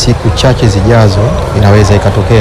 siku chache zijazo inaweza ikatokea.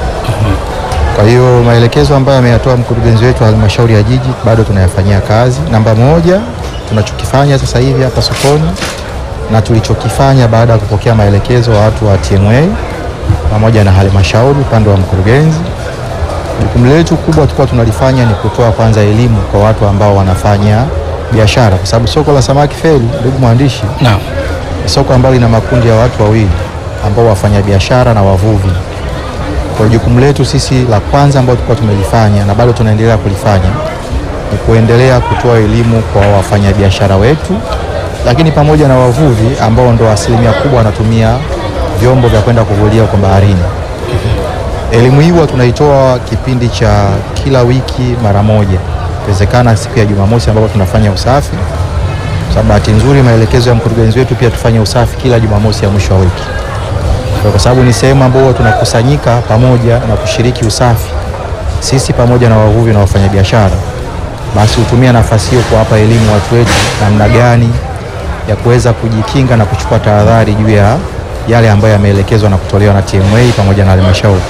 Kwa hiyo maelekezo ambayo ameyatoa mkurugenzi wetu wa halmashauri ya jiji bado tunayafanyia kazi. Namba moja, tunachokifanya sasa hivi hapa sokoni na tulichokifanya baada ya kupokea maelekezo ya watu wa TMA pamoja na halmashauri upande wa mkurugenzi, jukumu letu kubwa tulikuwa tunalifanya ni kutoa kwanza elimu kwa watu ambao wanafanya biashara, kwa sababu soko la samaki Feri, ndugu mwandishi, Naam. ni soko ambalo lina makundi ya watu wawili ambao wafanya biashara na wavuvi. Kwa hiyo jukumu letu sisi la kwanza ambalo tulikuwa tumelifanya na bado tunaendelea kulifanya ni kuendelea kutoa elimu kwa wafanyabiashara wetu, lakini pamoja na wavuvi ambao ndo asilimia kubwa wanatumia vyombo vya kwenda kuvulia kwa baharini. Elimu hii huwa tunaitoa kipindi cha kila wiki mara moja, ikiwezekana siku ya Jumamosi ambapo tunafanya usafi kwa sababu bahati nzuri maelekezo ya mkurugenzi wetu pia tufanye usafi kila Jumamosi ya mwisho wa wiki. Kwa sababu ni sehemu ambayo tunakusanyika pamoja na kushiriki usafi sisi pamoja na wavuvi na wafanyabiashara, basi hutumia nafasi hiyo kuwapa elimu watu wetu namna gani ya kuweza kujikinga na kuchukua tahadhari juu ya yale ambayo yameelekezwa na kutolewa na TMA pamoja na halmashauri.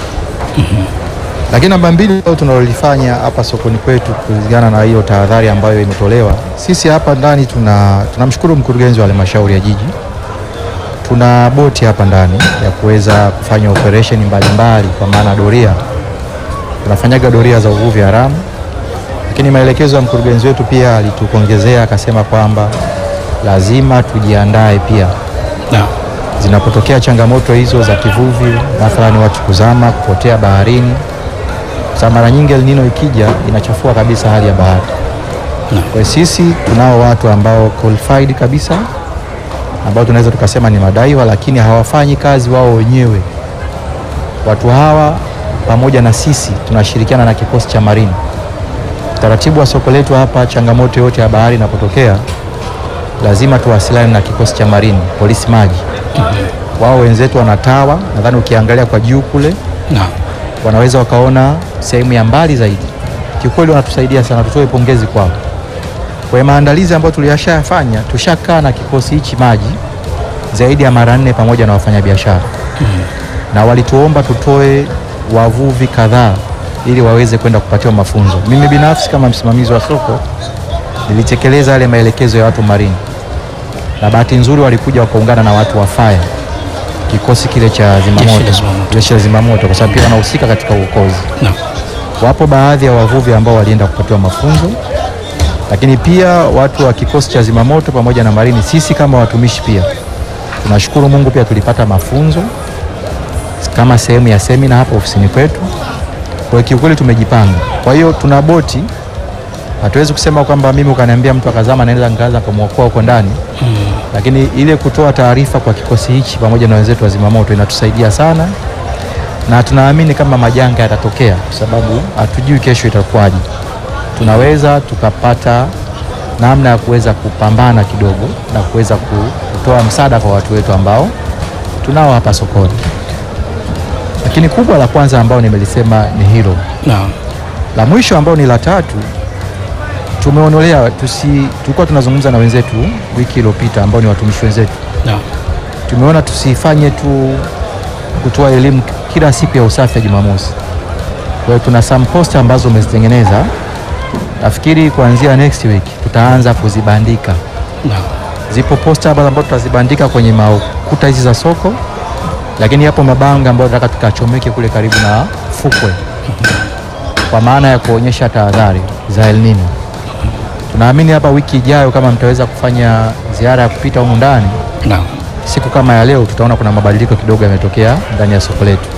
Lakini namba mbili ambayo tunalolifanya hapa sokoni kwetu kulingana na hiyo tahadhari ambayo imetolewa, sisi hapa ndani tuna tunamshukuru mkurugenzi wa halmashauri ya jiji, tuna boti hapa ndani ya kuweza kufanya operesheni mbalimbali, kwa maana doria, tunafanyaga doria za uvuvi haramu. Lakini maelekezo ya mkurugenzi wetu pia alitukuongezea akasema kwamba lazima tujiandae pia Naam. zinapotokea changamoto hizo za kivuvi, mathalani watu kuzama, kupotea baharini. Sasa mara nyingi El Nino ikija inachafua kabisa hali ya bahari. Kwa hiyo sisi tunao watu ambao qualified kabisa ambao tunaweza tukasema ni madaiwa, lakini hawafanyi kazi wao wenyewe. Watu hawa pamoja na sisi tunashirikiana na kikosi cha marini. Utaratibu wa soko letu hapa, changamoto yote ya bahari inapotokea, lazima tuwasiliane na kikosi cha marini, polisi maji wao wenzetu wanatawa, nadhani ukiangalia kwa juu kule Naam. wanaweza wakaona sehemu ya mbali zaidi. Kiukweli wanatusaidia sana, tutoe pongezi kwao. Kwa hiyo maandalizi ambayo tuliyashafanya, tushakaa na kikosi hichi maji zaidi ya mara nne pamoja na wafanyabiashara na walituomba tutoe wavuvi kadhaa ili waweze kwenda kupatiwa mafunzo. Mimi binafsi kama msimamizi wa soko nilitekeleza yale maelekezo ya watu marini, na bahati nzuri walikuja wakaungana na watu wa fire, kikosi kile cha Jeshi zimamoto, la zimamoto. jeshi la zimamoto, kwa sababu pia wanahusika katika uokozi. Naam. Wapo baadhi ya wavuvi ambao walienda kupatiwa mafunzo, lakini pia watu wa kikosi cha zimamoto pamoja na marini, sisi kama watumishi pia tunashukuru Mungu, pia tulipata mafunzo kama sehemu ya semina hapa ofisini kwetu. Kwa hiyo kiukweli tumejipanga. Kwa hiyo tuna boti, hatuwezi kusema kwamba mimi ukaniambia mtu akazama naweza nikaanza kumwokoa huko ndani lakini ile kutoa taarifa kwa kikosi hichi pamoja na wenzetu wa zimamoto inatusaidia sana, na tunaamini kama majanga yatatokea, kwa sababu hatujui kesho itakuwaje, tunaweza tukapata namna ya kuweza kupambana kidogo na kuweza ku- kutoa msaada kwa watu wetu ambao tunao hapa sokoni. Lakini kubwa la kwanza ambao nimelisema ni hilo. Naam. La mwisho ambao ni la tatu, tumeonelea tusi, tulikuwa tunazungumza na wenzetu wiki iliyopita ambao ni watumishi wenzetu Naam. tumeona tusifanye tu kutoa elimu kila siku ya usafi ya Jumamosi. Kwa hiyo tuna some poster ambazo umezitengeneza, nafikiri kuanzia next week tutaanza kuzibandika. Naam. Zipo poster ambazo ambazo tutazibandika kwenye makuta hizi za soko, lakini yapo mabango ambayo tunataka tukachomeke kule karibu na fukwe, kwa maana ya kuonyesha tahadhari za El Nino. Tunaamini hapa wiki ijayo kama mtaweza kufanya ziara ya kupita humu ndani Naam. siku kama ya leo tutaona kuna mabadiliko kidogo yametokea ndani ya soko letu.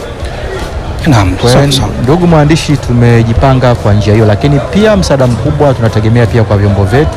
Naam. Kwa Sawa hiyo sawa. ndugu mwandishi, tumejipanga kwa njia hiyo, lakini pia msaada mkubwa tunategemea pia kwa vyombo vyetu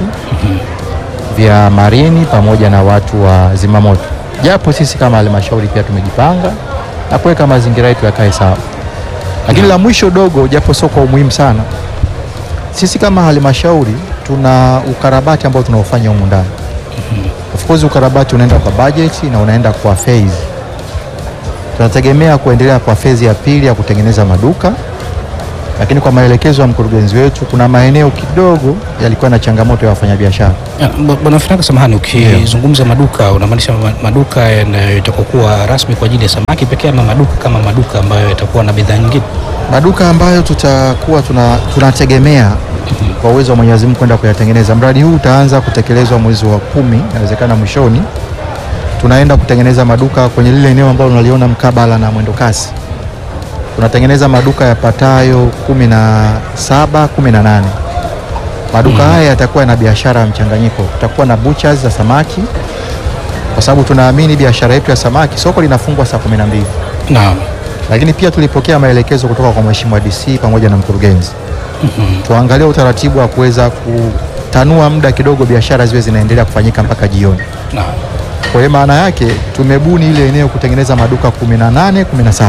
vya marini pamoja na watu wa zimamoto, japo sisi kama halmashauri pia tumejipanga na kuweka mazingira yetu yakae sawa. Lakini la mwisho dogo, japo sio kwa umuhimu sana, sisi kama halmashauri tuna ukarabati ambao tunaofanya humu ndani. Of course ukarabati unaenda kwa budget na unaenda kwa phase. Tunategemea kuendelea kwa phase ya pili ya kutengeneza maduka, lakini kwa maelekezo ya mkurugenzi wetu, kuna maeneo kidogo yalikuwa na changamoto ya wafanyabiashara. Ya, b- Bwana Finanga, samahani, ukizungumza maduka unamaanisha ma- maduka yatakokuwa rasmi kwa ajili ya samaki pekee ama maduka kama maduka ambayo yatakuwa na bidhaa nyingine? Maduka ambayo tutakuwa tuna, tunategemea kwa uwezo wa Mwenyezi Mungu kwenda kuyatengeneza. Mradi huu utaanza kutekelezwa mwezi wa kumi, inawezekana mwishoni. Tunaenda kutengeneza maduka kwenye lile eneo ambalo unaliona mkabala na mwendo kasi. Tunatengeneza maduka yapatayo kumi na saba, kumi na nane. Maduka haya yatakuwa na biashara ya mchanganyiko. Tutakuwa na butchers za samaki, kwa sababu tunaamini biashara yetu ya samaki, soko linafungwa saa kumi na mbili Naam. lakini pia tulipokea maelekezo kutoka kwa Mheshimiwa DC pamoja na mkurugenzi tuangalie utaratibu wa kuweza kutanua muda kidogo, biashara ziwe zinaendelea kufanyika mpaka jioni. Naam. Kwa hiyo maana yake tumebuni ile eneo kutengeneza maduka 18, 17.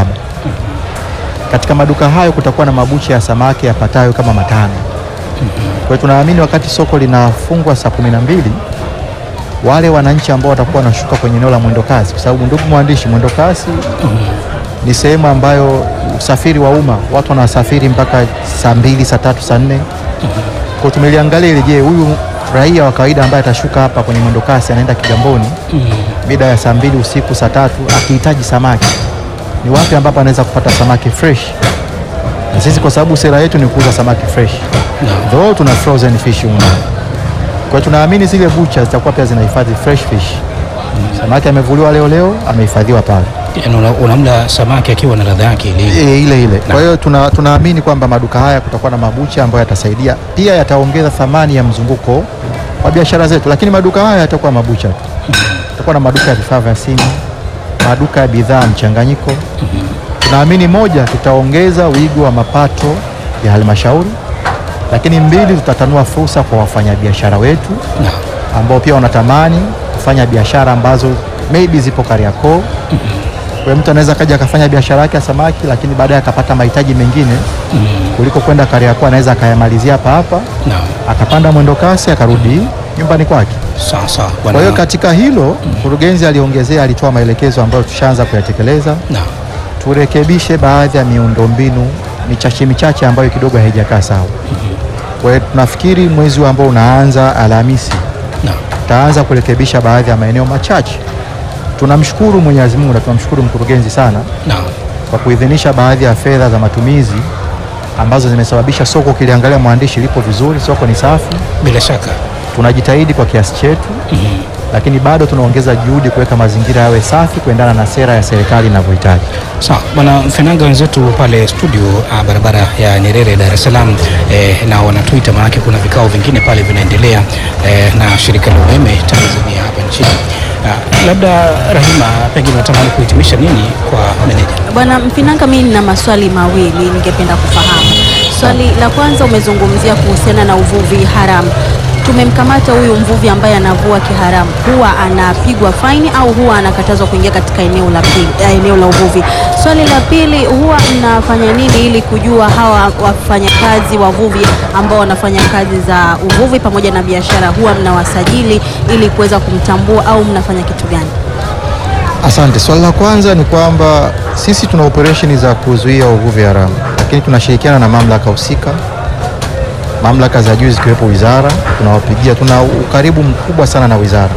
Katika maduka hayo kutakuwa na mabucha ya samaki yapatayo kama matano. Kwa hiyo tunaamini wakati soko linafungwa saa 12 wale wananchi ambao watakuwa wanashuka kwenye eneo la mwendokasi, kwa sababu ndugu mwandishi, mwendokasi ni sehemu ambayo usafiri wa umma watu wanasafiri mpaka saa mbili, saa tatu, saa nne. Kwa tumeliangalia ile, je, huyu raia wa kawaida ambaye atashuka hapa kwenye mwendokasi anaenda Kigamboni mida ya saa mbili usiku, saa tatu, akihitaji samaki, ni wapi ambapo anaweza kupata samaki fresh? Na sisi kwa sababu sera yetu ni kuuza samaki fresh, though tuna frozen fish humu ndani. Kwa hiyo tunaamini zile bucha zitakuwa pia zinahifadhi fresh fish. Samaki amevuliwa leo leo, amehifadhiwa pale Yaani una- unamla samaki akiwa na ladha yake ile ile. E, ile ile. Kwa hiyo tuna, tunaamini kwamba maduka haya kutakuwa na mabucha ambayo yatasaidia pia, yataongeza thamani ya mzunguko wa biashara zetu, lakini maduka haya yatakuwa mabucha tu. Tutakuwa na maduka ya vifaa vya simu, maduka ya bidhaa mchanganyiko. Tunaamini moja, tutaongeza wigo wa mapato ya halmashauri, lakini mbili, tutatanua fursa kwa wafanyabiashara wetu Naam. ambao pia wanatamani kufanya biashara ambazo maybe zipo Kariakoo. Kwa hiyo mtu anaweza kaja akafanya biashara yake ya samaki, lakini baadaye akapata mahitaji mengine kuliko kwenda Kariakoo, anaweza akayamalizia hapa hapa, Naam. akapanda mwendo kasi, akarudi nyumbani kwake. Sawa sawa. Kwa hiyo katika hilo mkurugenzi aliongezea, alitoa maelekezo ambayo tushaanza kuyatekeleza, Naam. turekebishe baadhi ya miundombinu michache michache ambayo kidogo haijakaa sawa. Kwa hiyo tunafikiri mwezi huu ambao unaanza Alhamisi Naam. tutaanza kurekebisha baadhi ya maeneo machache. Tunamshukuru Mwenyezi Mungu na tunamshukuru mkurugenzi sana Naam. kwa kuidhinisha baadhi ya fedha za matumizi ambazo zimesababisha soko, ukiliangalia mwandishi, lipo vizuri, soko ni safi. Bila shaka. Tunajitahidi kwa kiasi chetu, lakini bado tunaongeza juhudi kuweka mazingira yawe safi kuendana na sera ya serikali inavyohitaji. Sawa, bwana Mfenanga, wenzetu pale studio ah, barabara ya Nyerere Dar es Salaam eh, na wanatuita, maanake kuna vikao vingine pale vinaendelea eh, na shirika la umeme Tanzania hapa nchini. Ah, labda Rahima, pengine unatamani kuhitimisha nini kwa meneja? Bwana Mpinanga, mimi nina maswali mawili ningependa kufahamu. Swali la kwanza, umezungumzia kuhusiana na uvuvi haramu. Tumemkamata huyu mvuvi ambaye anavua kiharamu, huwa anapigwa faini au huwa anakatazwa kuingia katika eneo la pili, eh, eneo la uvuvi? Swali la pili, huwa mnafanya nini ili kujua hawa wafanyakazi wavuvi ambao wanafanya kazi za uvuvi pamoja na biashara, huwa mnawasajili ili kuweza kumtambua au mnafanya kitu gani? Asante. Swali la kwanza ni kwamba sisi tuna operesheni za kuzuia uvuvi haramu, lakini tunashirikiana na mamlaka husika, mamlaka za juu zikiwepo wizara, tunawapigia, tuna ukaribu mkubwa sana na wizara,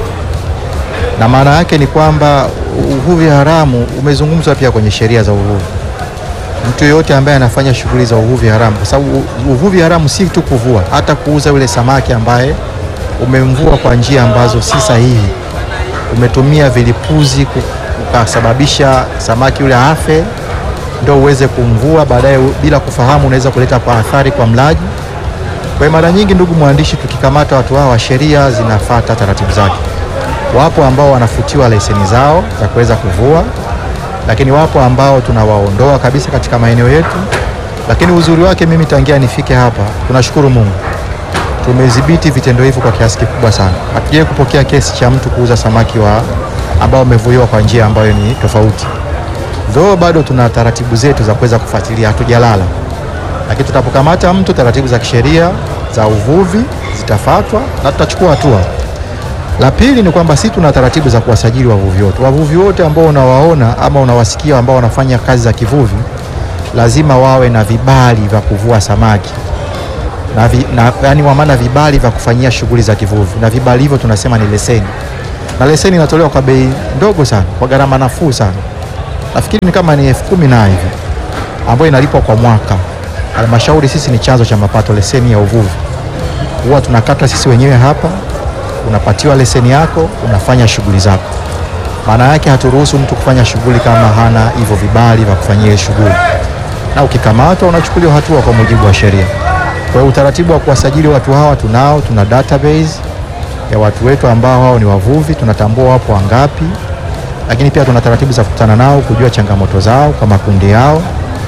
na maana yake ni kwamba uvuvi haramu umezungumzwa pia kwenye sheria za uvuvi. Mtu yeyote ambaye anafanya shughuli za uvuvi haramu, kwa sababu uvuvi haramu si tu kuvua, hata kuuza yule samaki ambaye umemvua kwa njia ambazo si sahihi umetumia vilipuzi ku- ukasababisha samaki yule afe, ndio uweze kumvua baadaye, u- bila kufahamu unaweza kuleta kwa athari kwa mlaji. Kwa hiyo mara nyingi, ndugu mwandishi, tukikamata watu hawa, sheria zinafata taratibu zake. Wapo ambao wanafutiwa leseni zao za kuweza kuvua, lakini wapo ambao tunawaondoa kabisa katika maeneo yetu. Lakini uzuri wake, mimi tangia nifike hapa, tunashukuru Mungu tumedhibiti vitendo hivyo kwa kiasi kikubwa sana. Hatujawahi kupokea kesi cha mtu kuuza samaki wa ambao wamevuliwa kwa njia ambayo ni tofauti, though bado tuna taratibu zetu za kuweza kufuatilia, hatujalala. Lakini tutapokamata mtu, taratibu za kisheria za uvuvi zitafuatwa na tutachukua hatua. La pili ni kwamba sisi tuna taratibu za kuwasajili wavuvi wote. Wavuvi wote ambao unawaona ama unawasikia ambao wanafanya kazi za kivuvi, lazima wawe na vibali vya kuvua samaki na, vi, na yani wa maana vibali vya kufanyia shughuli za kivuvi, na vibali hivyo tunasema ni leseni, na leseni inatolewa kwa bei ndogo sana, kwa gharama nafuu sana. Nafikiri ni kama ni elfu kumi na hivi ambayo inalipwa kwa mwaka. Halmashauri sisi ni chanzo cha mapato, leseni ya uvuvi huwa tunakata sisi wenyewe hapa, unapatiwa leseni yako, unafanya shughuli zako. Maana yake haturuhusu mtu kufanya shughuli kama hana hivyo vibali vya kufanyia ile shughuli, na ukikamatwa unachukuliwa hatua kwa mujibu wa sheria. Kwa hiyo utaratibu wa kuwasajili watu hawa tunao, tuna database ya watu wetu ambao hao ni wavuvi, tunatambua wapo wangapi, lakini pia tuna taratibu za kukutana nao, kujua changamoto zao kwa makundi yao.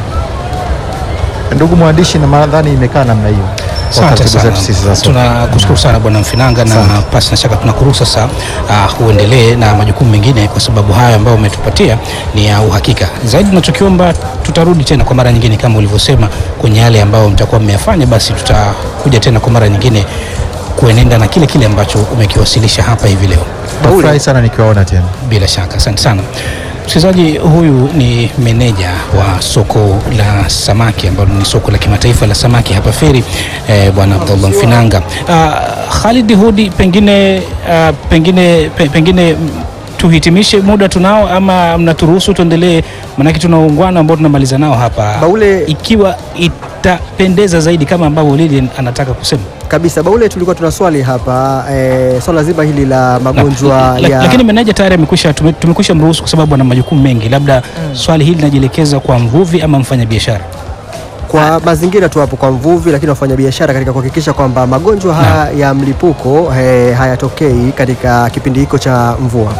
Ndugu mwandishi, na nadhani imekaa namna hiyo kwa Asante taratibu sana, zetu sisi za soko. tunakushukuru sana Bwana Mfinanga, na Asante. pasi na shaka tunakuruhusu sasa uh, uendelee na majukumu mengine, kwa sababu hayo ambayo umetupatia ni ya uhakika zaidi. Tunachokiomba, tutarudi tena kwa mara nyingine kama ulivyosema kwenye yale ambayo mtakuwa mmeyafanya, basi tutakuja tena kwa mara nyingine kuenenda na kile kile ambacho umekiwasilisha hapa hivi leo. Nafurahi sana nikiwaona tena. Bila shaka, asante sana msikilizaji. Huyu ni meneja wa soko la samaki ambalo ni soko la kimataifa la samaki hapa Feri, eh, bwana Abdullah Mfinanga. Uh, Khalid Hudi, pengine uh, pengine pe, pengine mm, tuhitimishe, muda tunao ama mnaturuhusu tuendelee? Maanake tuna ungwana ambao tunamaliza nao hapa, Baule- ikiwa itapendeza zaidi kama ambavyo Lilian anataka kusema kabisa Baule, tulikuwa tuna swali hapa e, swala zima hili la magonjwa La- ya lakini meneja tayari amekwisha tume- tumekwisha mruhusu kwa sababu ana majukumu mengi. Labda swali hili linajielekeza kwa mvuvi ama mfanyabiashara? kwa mazingira tu hapo kwa mvuvi, lakini wafanyabiashara katika kuhakikisha kwamba magonjwa haya ya mlipuko e, hayatokei katika kipindi hiko cha mvua.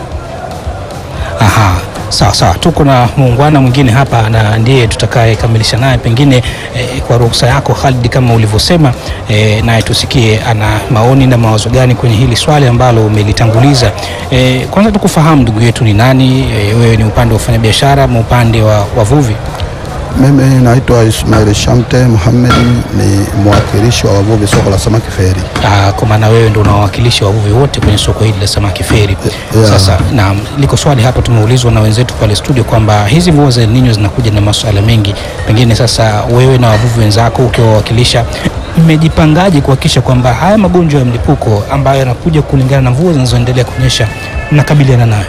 Aha, sawa sawa, tuko na muungwana mwingine hapa na ndiye tutakayekamilisha naye pengine eh, kwa ruhusa yako Khalid, kama ulivyosema eh, naye tusikie ana maoni na mawazo gani kwenye hili swali ambalo umelitanguliza. Eh, kwanza tukufahamu ndugu yetu ni nani? Eh, wewe ni upande wa ufanyabiashara ama upande wa wavuvi? Mimi naitwa Ismail Shamte Muhammad, ni mwakilishi wa wavuvi soko la samaki Feri. Ah, kwa maana wewe ndio unawakilisha wavuvi wote kwenye soko hili la samaki Feri. Yeah. Sasa na liko swali hapa tumeulizwa na wenzetu pale studio kwamba hizi mvua za El Nino zinakuja na masuala mengi, pengine sasa wewe na wavuvi wenzako ukiwawakilisha, mmejipangaje kuhakikisha kwamba haya magonjwa ya mlipuko ambayo yanakuja kulingana na mvua zinazoendelea kunyesha mnakabiliana nayo?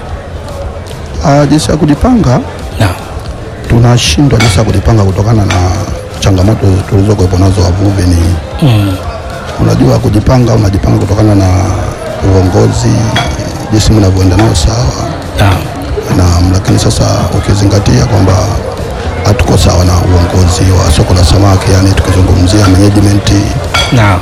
Ah, jinsi ya kujipanga, Naam. tunashindwa jinsi ya kujipanga kutokana na changamoto tulizokuwepo nazo wavuvi. Ni Mm. unajua kujipanga, unajipanga kutokana na uongozi, jinsi mnavyoenda nao sawa Naam. na lakini sasa ukizingatia kwamba hatuko sawa na uongozi wa soko la samaki, yani tukizungumzia management Naam.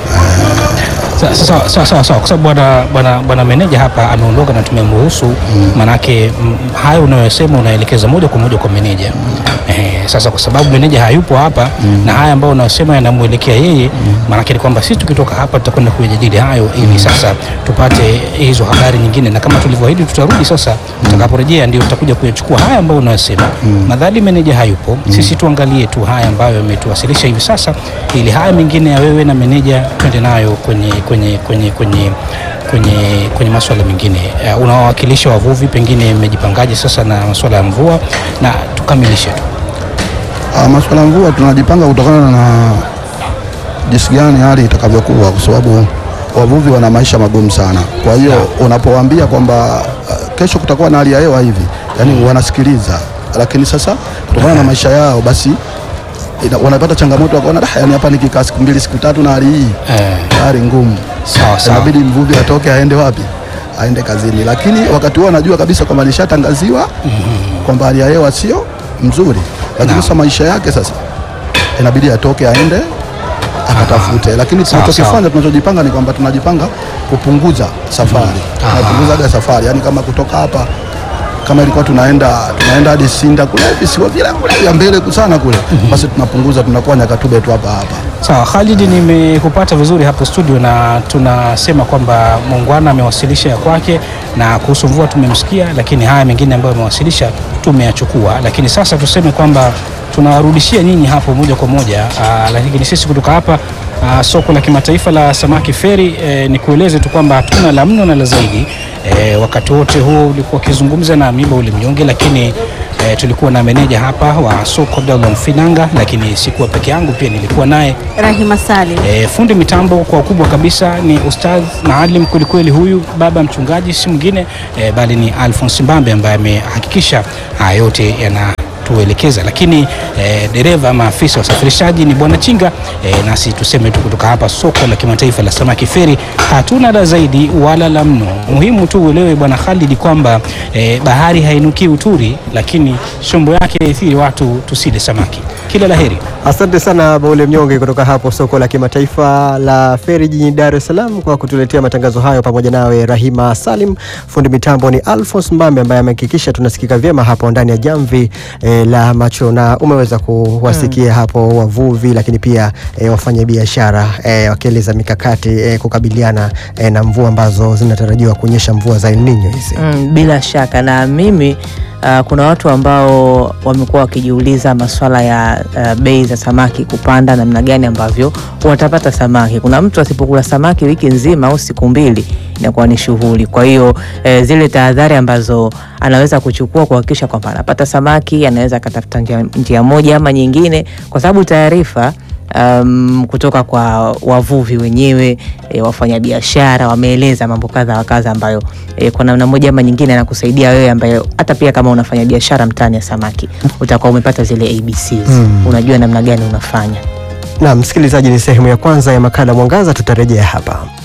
Sa- Sawa sawa sawa sawa, kwa sababu bwana bwana bwana meneja hapa ameondoka na tumemruhusu, manake mm, hayo unayosema unaelekeza moja kwa moja kwa meneja. Eh, sasa kwa sababu meneja hayupo hapa na haya ambayo unayosema yanamwelekea yeye, manake ni kwamba sisi tukitoka hapa tutakwenda kuyajadili hayo ili sasa tupate hizo habari nyingine, na kama tulivyoahidi tutarudi sasa, tutakaporejea ndio tutakuja kuyachukua haya ambayo unayosema. Madhali meneja hayupo, sisi tuangalie tu haya ambayo yametuwasilisha hivi sasa, ili haya mengine ya wewe na meneja twende nayo kwenye kwenye kwenye kwenye kwenye kwenye masuala mengine. Uh, unawawakilisha wavuvi, pengine mmejipangaje sasa na masuala ya mvua, na tukamilishe tu. Ah, masuala ya mvua tunajipanga kutokana na jinsi gani hali itakavyokuwa, kwa sababu wavuvi wana maisha magumu sana. Kwa hiyo unapowaambia kwamba ah, kesho kutakuwa na hali ya hewa hivi, yani wanasikiliza, lakini sasa kutokana na maisha yao basi ina, wanapata changamoto wakaona, "Dah, yani hapa nikikaa siku mbili siku tatu na hali hii Eh, hali ngumu, sawa sawa. inabidi mvuvi atoke aende wapi? Aende kazini, lakini wakati huo anajua kabisa kwamba alishatangaziwa kwamba hali ya hewa sio mzuri, lakini Naam. sasa maisha yake sasa inabidi atoke aende akatafute, lakini Sawa, tunachokifanya tunachojipanga ni kwamba tunajipanga kupunguza safari, Aha. tunapunguzaga safari, yani kama kutoka hapa kama ilikuwa tunaenda tunaenda hadi Sinda kule visiwa vile kule vya mbele sana kule, basi tunapunguza tunakuwa Nyakatube tu hapa hapa. Sawa Khalid, nimekupata vizuri hapo studio, na tunasema kwamba muungwana amewasilisha ya kwake, na kuhusu mvua tumemsikia, lakini haya mengine ambayo amewasilisha tumeyachukua, lakini sasa tuseme kwamba tunawarudishia nyinyi hapo moja kwa moja. Aa, lakini sisi kutoka hapa aa, soko la kimataifa la samaki Feri, e, ni kueleze tu kwamba hatuna la mno na la zaidi. E, wakati wote huo ulikuwa ukizungumza na Amiba Ulimnyonge, lakini eh, tulikuwa na meneja hapa wa soko Abdallah Mfinanga, lakini sikuwa peke yangu, pia nilikuwa naye Rahima Salim. E, fundi mitambo kwa ukubwa kabisa ni ustadh maalim kwelikweli, huyu baba mchungaji si mwingine e, bali ni Alphonse Mbambe ambaye amehakikisha haya yote yanatuelekeza, lakini e, dereva ama afisa wa usafirishaji ni bwana Chinga. E, nasi tuseme tu kutoka hapa soko la kimataifa la samaki Feri, hatuna la zaidi wala la mno. Muhimu tu uelewe bwana Khalid kwamba e, bahari hainuki uturi, lakini shombo yake ithiri watu tusile samaki. Kila laheri. Asante sana Baule Mnyonge kutoka hapo soko la kimataifa la Feri jijini Dar es Salaam kwa kutuletea matangazo hayo, pamoja nawe Rahima Salim. Fundi mitambo ni Alphonse Mbambe ambaye amehakikisha tunasikika vyema hapo ndani ya jamvi eh, la macho, na umeweza kuwasikia hapo wavuvi, lakini pia eh, wafanyabiashara eh, wakieleza mikakati eh, kukabiliana eh, na mvua ambazo zinatarajiwa kunyesha, mvua za El Nino hizi. Mm, bila shaka na mimi uh, kuna watu ambao wamekuwa wakijiuliza masuala ya uh, bei za samaki kupanda, namna gani ambavyo watapata samaki. Kuna mtu asipokula samaki wiki nzima au siku mbili inakuwa ni shughuli. Kwa hiyo eh, zile tahadhari ambazo anaweza kuchukua kuhakikisha kwamba anapata samaki, anaweza akatafuta njia, njia moja ama nyingine, kwa sababu taarifa um, kutoka kwa wavuvi wenyewe e, wafanyabiashara wameeleza mambo kadha wa kadha ambayo e, kwa namna moja ama nyingine anakusaidia wewe ambaye hata pia kama unafanya biashara mtaani ya samaki utakuwa umepata zile ABCs unajua namna gani unafanya. Na msikilizaji, ni sehemu ya kwanza ya makala Mwangaza, tutarejea hapa.